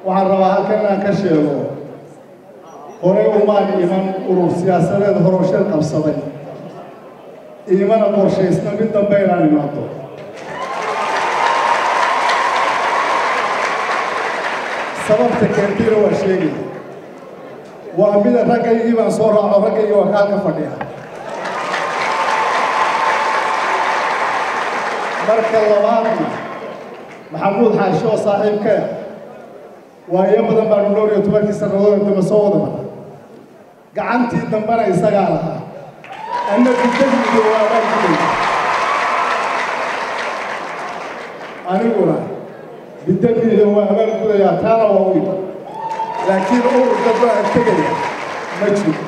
waxaan rabaa halkan inaan ka sheego horey umaan iman urur siyaasadeed horosheed qabsaday iimana qorshaysna mid dambe inaan imaado sababta keentayna waa sheegaya waa mida raggaygii baan soo raaco raggaygii waa kaalka fadhiya marka labaadna maxamuud xaashi oo saaxiibkee waa iyo badan baanu dhowr iyo tobankii sannadood damba soo wada mara gacantii dambena isagaa lahaa anna bidamiga waa abaalgudaya aniguna bidamiga waa abaalgudayaa taana waa u laakiin urur damba aan tegaya ma jiro